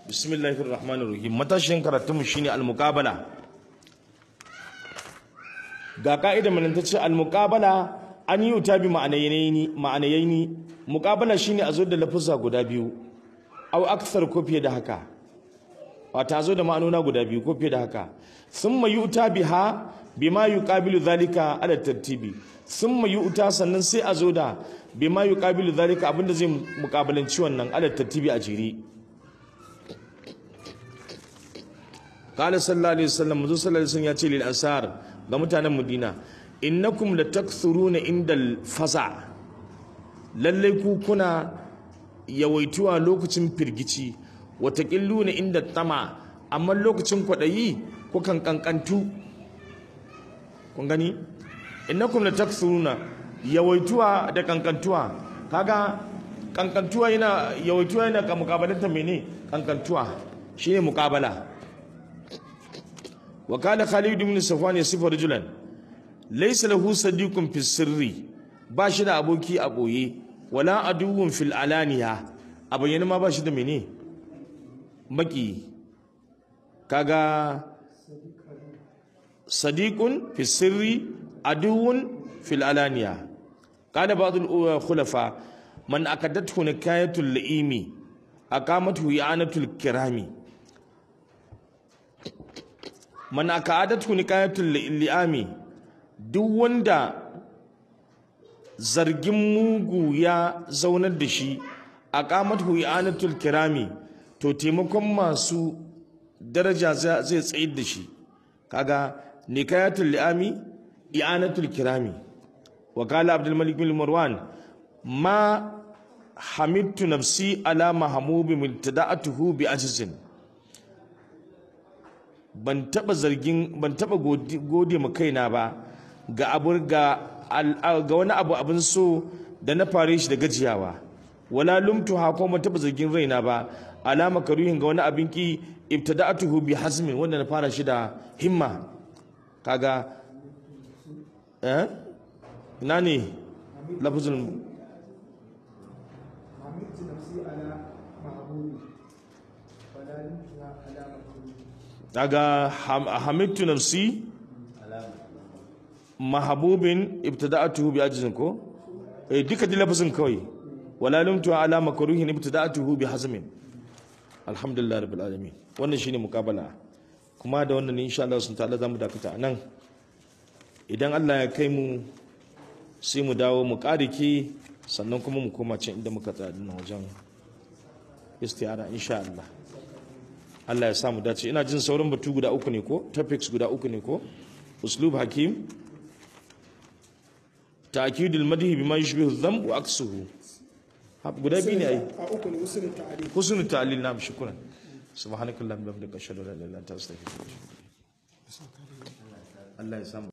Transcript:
bismillahir rahmanir rahim matashin karatunmu shine al-muqabala ga ka'ida mun ta ce al-muqabala an yi ta bi ma'anayaini ma'anayaini muqabala shine a zo da lafuzza guda biyu au akthar ko fiye da haka wata zo da ma'anona guda biyu ko fiye da haka thumma yu'ta biha bima yuqabilu zalika ala tartibi thumma yu'ta sannan sai a zo da bima yuqabilu zalika abinda zai muqabalanci wannan ala tartibi a jiri qala sallallahu alaihi wasallam manzo sallallahu alaihi wasallam ya ce lil ansar ga mutanen madina innakum latakthuruna indal faza lalle ku kuna yawaituwa lokacin firgici watakilluna inda tama amma lokacin kwaɗayi kukan kankantu kun gani innakum latakthuruna yawaituwa da kankantuwa kaga kankantuwa yana yawaituwa yana ka mukabalanta mene kankantuwa shine mukabala wa kana Khalid ibn Safwan yasifu rajulan laysa lahu sadiqun fi sirri ba shi da aboki a boye wala aduwwun fil alaniya a bayyana ma ba shi da mene maki kaga sadiqun fi sirri aduwwun fil alaniya kana ba'd al khulafa man akadathu nikayatul laimi aqamathu i'anatul kirami man akadathu nikayatul li'ami duk wanda zargin mugu ya zaunar da shi a kamatu i'anatul kirami to taimakon masu daraja zai tsayar da shi kaga nikayatul li'ami i'anatul kirami wa kala abdul malik bin marwan ma hamidtu nafsi ala mahmubi mubtada'atuhu bi ajzin ban taba zargin ban taba gode ma kaina ba ga abu ga ga wani abu abin so da na fare shi da gajiyawa wala lumtu ha ko ban taba zargin raina ba alama karuhin ga wani abin ki ibtada'atuhu bi hazmin wanda na fara shi da himma kaga eh ina ne lafazin daga hamidtu nafsi mahabubin ibtida'atuhu bi ajzin ko eh duka di lafazin kawai wala lumtu ala makruhin ibtida'atuhu bi hazmin alhamdulillah rabbil alamin wannan shine mukabala kuma da wannan insha Allah sun ta'ala zamu dakata nan idan Allah ya kai mu sai mu dawo mu karike sannan kuma mu koma can inda muka tsaya dinnan wajen istiyara insha Allah Allah ya samu dace ina jin sauran batu guda uku ne ko topics guda uku ne ko uslub hakim ta'kidul madhi bima yushbihu dhanb wa aksuhu guda biyu ne ai a uku ne husnul ta'ali husnul ta'lil na'am shukran subhanakallahumma wa bihamdika ashhadu an la ilaha illa anta astaghfiruka wa atubu ilaik Allah ya samu